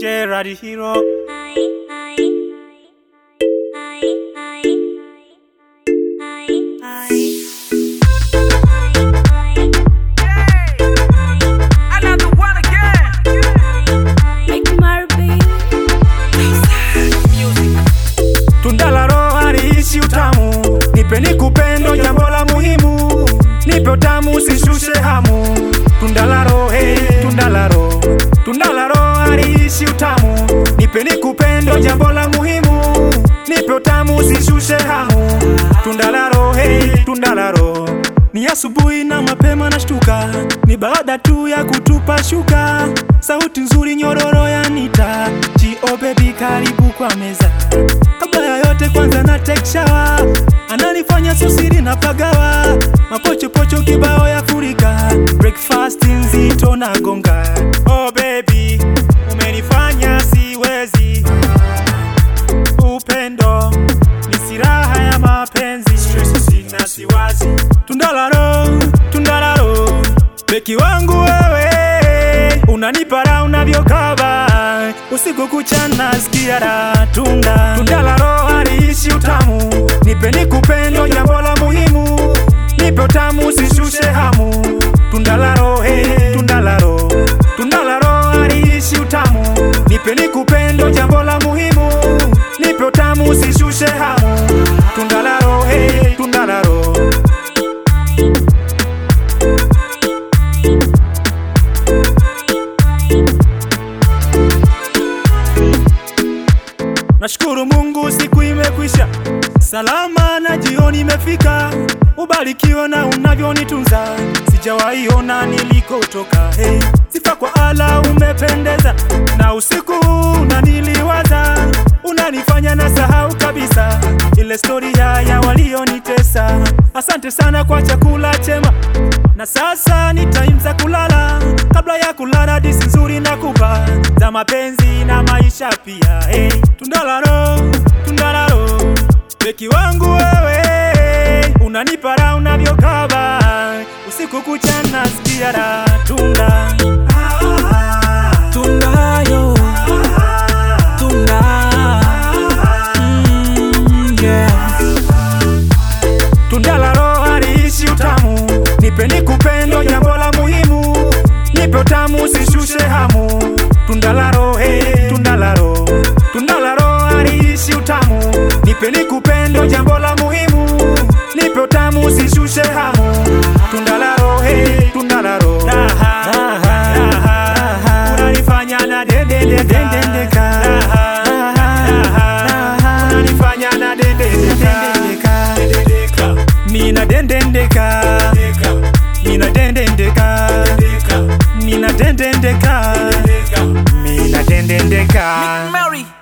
Gerard Hero. Another one again. Tunda la roho haliishi utamu, nipe nikupendo, jambo la muhimu, nipe utamu usishushe hamu. Tunda la roho, hey, tunda la roho, tunda la roho haliishi utamu, nipe nikupendo, jambo la muhimu, nipe utamu usishushe hamu. Tunda la roho, hey, tunda la roho ni asubuhi na mapema nashtuka, ni baada tu ya kutupa shuka, sauti nzuri nyororo ya nita G.O baby, karibu kwa meza. Kabla ya yote kwanza na take shower, ananifanya susiri na pagawa, mapochopocho kibao ya furika, breakfast nzito na gonga. Oh baby, umenifanya siwezi, upendo ni silaha ya mapenzi, stress sina siwazi, tunda la roho, tunda la roho, beki wangu wewe, unanipa raha unavyokaba usiku kucha nasikia raha, tunda tunda la roho haliishi utamu, nipe nikupendo, jambo la muhimu, nipe utamu usishushe hamu, tunda la roho, hey, tunda la roho, tunda la roho haliishi utamu, nipe nikupendo, jambo la muhimu, nipe utamu usishushe hamu, tunda la roho, hey, tunda la roho Nashukuru Mungu siku imekwisha salama na jioni imefika, ubarikiwe na unavyonitunza, sijawahi ona nilikotoka. Hey, sifa kwa ala, umependeza na usiku unaniliwaza, unanifanya na sahau kabisa ile stori ya ya walionitesa. Asante sana kwa chakula chema, na sasa ni time za kulala. Kabla ya kulala, disi nzuri na kupa za mapenzi na maisha pia. Hey, tunda la roho, tunda la roho, beki wangu wewe, unanipa raha unavyokaba, usiku kucha nasikia raha, tunda Tunda yo, tunda. Mm, yeah. Tunda la roho haliishi utamu, nipe nikupendo, jambo la muhimu, nipe utamu usishushe hamu. Tunda la roho, hey, tunda la roho, tunda la roho haliishi utamu, nipe nikupendo, jambo la muhimu, nipe utamu usishushe hamu. Tunda la roho, hey, tunda la roho, raha, raha, raha, unanifanya na dendendeka, dendendeka, raha, raha, raha, unanifanya na dendendeka, dendendeka, mina dendendeka, mina dendendeka, mina dendendeka, mina dendendeka. Mary.